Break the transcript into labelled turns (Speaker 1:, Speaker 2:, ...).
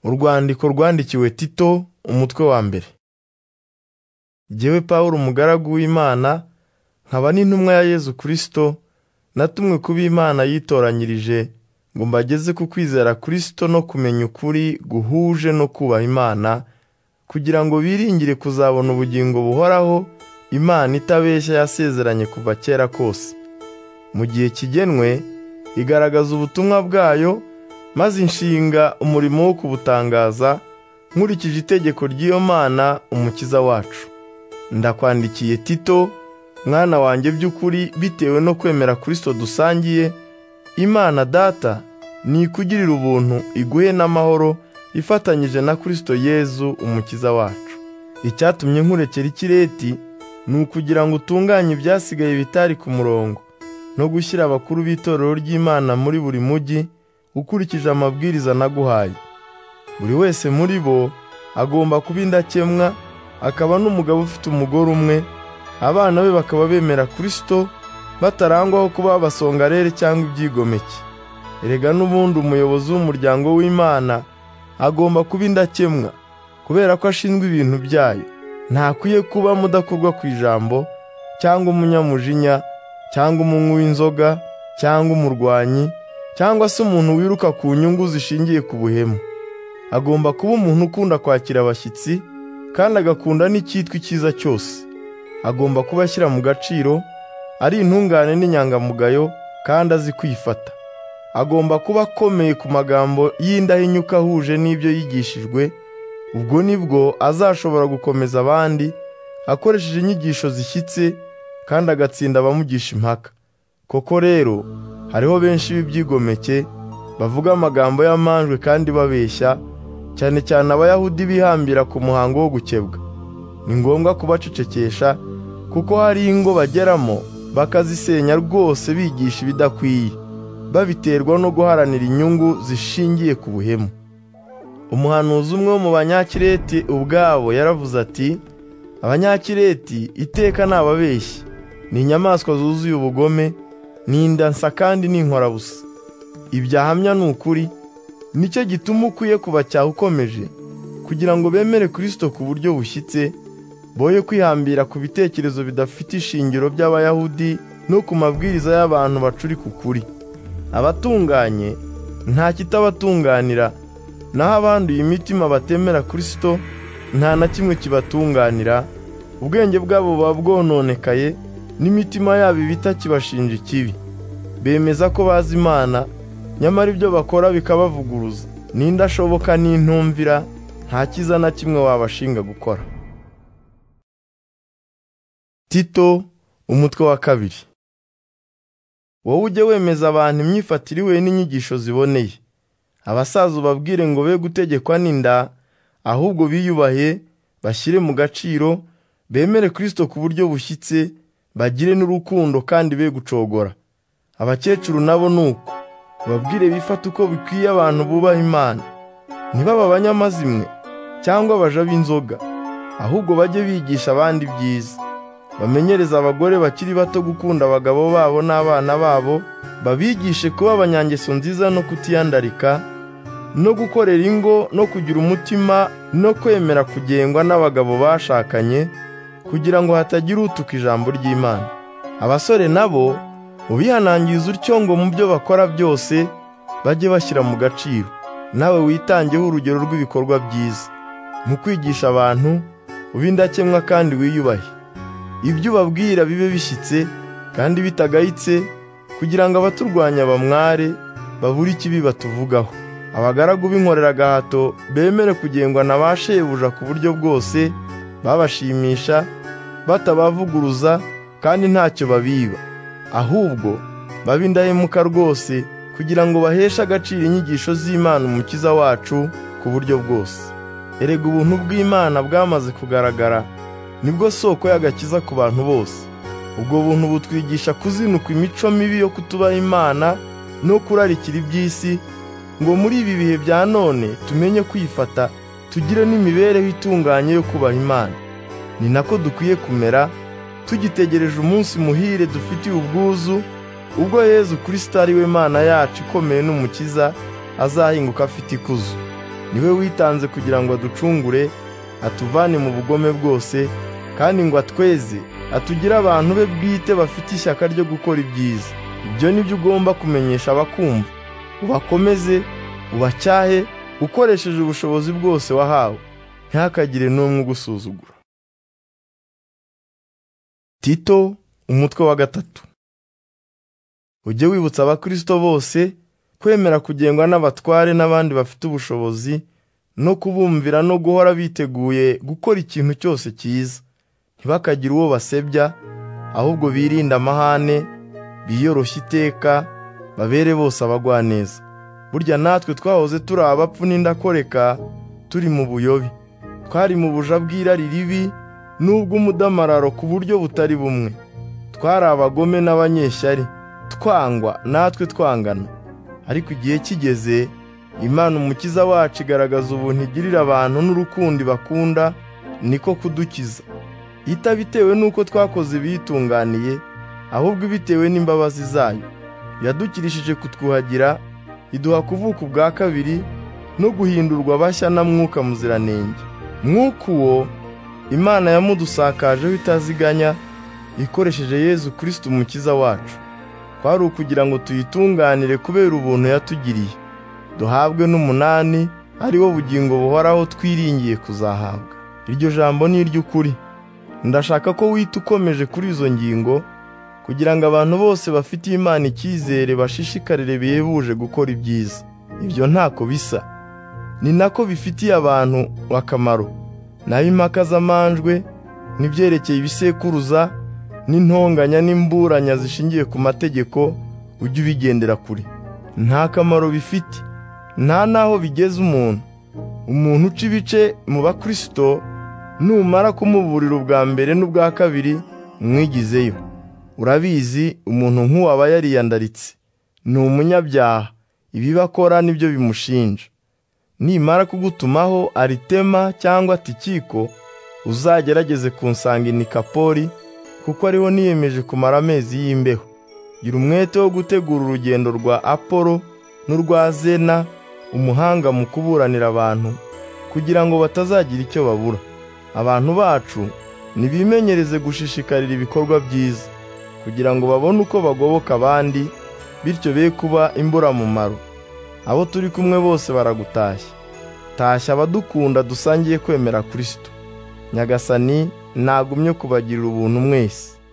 Speaker 1: Urwandiko rwandikiwe Tito, umutwe wa mbere. Jyewe Pawulo umugaragu w'Imana, nkaba n'intumwa ya Yezu Kristo, natumwe kuba Imana yitoranyirije ngo mbageze ku kwizera Kristo no kumenya ukuri guhuje no kubaha Imana, kugira ngo biringire kuzabona ubugingo buhoraho Imana itabeshya yasezeranye kuva kera kose. Mu gihe kigenwe, igaragaza ubutumwa bwayo, maze inshinga umurimo wo kubutangaza, nkurikije itegeko ry'iyo Mana Umukiza wacu. Ndakwandikiye Tito, mwana wanjye by'ukuri bitewe no kwemera Kristo dusangiye, Imana Data nikugirire ubuntu iguhe n'amahoro ifatanyije na Kristo Yezu Umukiza wacu. Icyatumye nkurekera ikireti, ni ukugira ngo utunganye ibyasigaye bitari ku murongo, no gushyira abakuru b'itorero ry'Imana muri buri mujyi, ukurikije amabwiriza naguhaye. Buri wese muri bo agomba kuba indakemwa, akaba n'umugabo ufite umugore umwe, abana be bakaba bemera Kristo, batarangwaho kuba abasongarere cyangwa ibyigomeke. Erega n'ubundi umuyobozi w'umuryango w'Imana agomba kuba indakemwa, kubera ko ashinzwe ibintu byayo. Ntakwiye kuba mudakorwa ku ijambo, cyangwa umunyamujinya, cyangwa umunywi w'inzoga, cyangwa umurwanyi, cyangwa se umuntu wiruka ku nyungu zishingiye ku buhemu. Agomba kuba umuntu ukunda kwakira abashyitsi, kandi agakunda n'icyitwa icyiza cyose. Agomba kuba ashyira mu gaciro, ari intungane n'inyangamugayo, kandi azi kwifata. Agomba kuba akomeye ku magambo y'indahinyuka ahuje n'ibyo yigishijwe, ubwo ni bwo azashobora gukomeza abandi, akoresheje inyigisho zishyitse, kandi agatsinda abamugisha impaka. Koko rero, hariho benshi b'ibyigomeke, bavuga amagambo y'amanjwe kandi babeshya, cyane cyane Abayahudi bihambira ku muhango wo gukebwa. Ni ngombwa kubacecekesha, kuko hari ingo bageramo, bakazisenya rwose bigisha ibidakwiye, babiterwa no guharanira inyungu zishingiye ku buhemu. Umuhanuzi umwe wo mu Banyakireti ubwabo yaravuze ati, Abanyakireti iteka ni ababeshyi, ni inyamaswa zuzuye ubugome, ni indansa kandi ni inkorabusa. Ibyo ahamya ni ukuri, nicyo gituma ukwiye kubacyaha ukomeje, kugira ngo bemere Kristo ku buryo bushyitse, boye kwihambira ku bitekerezo bidafite ishingiro by'Abayahudi no ku mabwiriza y'abantu bacurika ukuri. Abatunganye nta kitabatunganira, naho abanduye imitima batemera Kristo nta na kimwe kibatunganira, ubwenge bwabo buba bwononekaye n'imitima yabo ibita kibashinja ikibi. Bemeza ko bazi Imana, nyamara ibyo bakora bikabavuguruza. N'indashoboka n'intumvira, nta cyiza na kimwe wabashinga gukora. Tito, umutwe wa kabiri. Wowe ujye wemeza abantu imyifatire ihuye n'inyigisho ziboneye. abasaza ubabwire ngo be gutegekwa n'inda ahubwo biyubahe bashyire mu gaciro bemere Kristo ku buryo bushyitse bagire n'urukundo kandi be gucogora abakecuru nabo ni uko babwire bifate uko bikwiye abantu bubaha Imana ntibaba abanyamazimwe cyangwa abaja b'inzoga ahubwo bajye bigisha abandi ibyiza bamenyereze abagore bakiri bato gukunda abagabo babo n'abana babo babigishe kuba abanyangeso nziza no kutiyandarika no gukorera ingo no kugira umutima no kwemera kugengwa n'abagabo bashakanye kugira ngo hatagira utuka ijambo ry'Imana abasore nabo ubihanangiriza utyo ngo mu byo bakora byose bajye bashyira mu gaciro nawe witangeho urugero rw'ibikorwa byiza mu kwigisha abantu ube indakemwa kandi wiyubahe ibyo ubabwira bibe bishyitse kandi bitagayitse kugira ngo abaturwanya bamware babure ikibi batuvugaho abagaragu b'inkorera agahato bemere kugengwa na ba shebuja ku buryo bwose babashimisha batabavuguruza kandi ntacyo babiba ahubwo babe indahemuka rwose kugira ngo baheshe agaciro inyigisho z'Imana umukiza wacu ku buryo bwose erega ubuntu bw'Imana bwamaze kugaragara nibwo soko y'agakiza ku bantu bose ubwo buntu butwigisha kuzinukwa imico mibi yo kutubaha Imana no kurarikira iby'isi ngo muri ibi bihe bya none tumenye kwifata tugire n'imibereho itunganye yo kubaha Imana ni nako dukwiye kumera tugitegereje umunsi muhire dufitiye ubwuzu ubwo Yezu Kristo ari we Mana yacu ikomeye n'umukiza azahinguka afite ikuzo ni we witanze kugira ngo aducungure atuvane mu bugome bwose kandi ngo atweze atugire abantu be bwite bafite ishyaka ryo gukora ibyiza ibyo ni byo ugomba kumenyesha abakumva ubakomeze ubacyahe ukoresheje ubushobozi bwose wahawe ntihakagire n'umwe ugusuzugura tito umutwe wa gatatu ujye wibutsa abakristo bose kwemera kugengwa n'abatware n'abandi bafite ubushobozi no kubumvira no guhora biteguye gukora ikintu cyose cyiza ntibakagire uwo basebya ahubwo birinde amahane biyoroshye iteka babere bose abagwaneza burya natwe twahoze turi abapfu n'indakoreka turi mu buyobe twari mu buja bw'irari ribi n'ubw'umudamararo ku buryo butari bumwe twari abagome n'abanyeshyari twangwa natwe twangana ariko igihe kigeze imana umukiza wacu igaragaza ubuntu igirira abantu n'urukundo bakunda niko kudukiza itabitewe n'uko twakoze ibiyitunganiye ahubwo ibitewe n'imbabazi zayo yadukirishije kutwuhagira iduha kuvuka ubwa kabiri no guhindurwa bashya na mwuka muziranenge mwuka uwo imana yamudusakajeho itaziganya ikoresheje yezu kirisiti umukiza wacu kwari ukugira ngo tuyitunganire kubera ubuntu yatugiriye duhabwe n'umunani ari wo bugingo buhoraho twiringiye kuzahabwa iryo jambo ni iry'ukuri ndashaka ko wita ukomeje kuri izo ngingo kugira ngo abantu bose bafite imana icyizere bashishikarire bihebuje gukora ibyiza ibyo ntako bisa ni nako bifitiye abantu akamaro naho impaka z'amanjwe n'ibyerekeye ibisekuruza n'intonganya n'imburanya zishingiye ku mategeko ujye ubigendera kure nta kamaro bifite nta n'aho bigeza umuntu umuntu uca ibice mu bakristo numara kumuburira ubwa mbere n'ubwa kabiri mwigizeyo urabizi umuntu nk'uwo aba yariyandaritse ni umunyabyaha ibiba akora nibyo bimushinja nimara kugutumaho aritema cyangwa tikiko uzagerageze kunsanginika poli kuko ariho niyemeje kumara amezi y'imbeho gira umwete wo gutegura urugendo rwa apolo n'urwa zena umuhanga mu kuburanira abantu kugira ngo batazagira icyo babura abantu bacu nibimenyereze gushishikarira ibikorwa byiza kugira ngo babone uko bagoboka abandi bityo be kuba imburamumaro abo turi kumwe bose baragutashya tashya abadukunda dusangiye kwemera kirisito nyagasani ntagumye kubagirira ubuntu mwese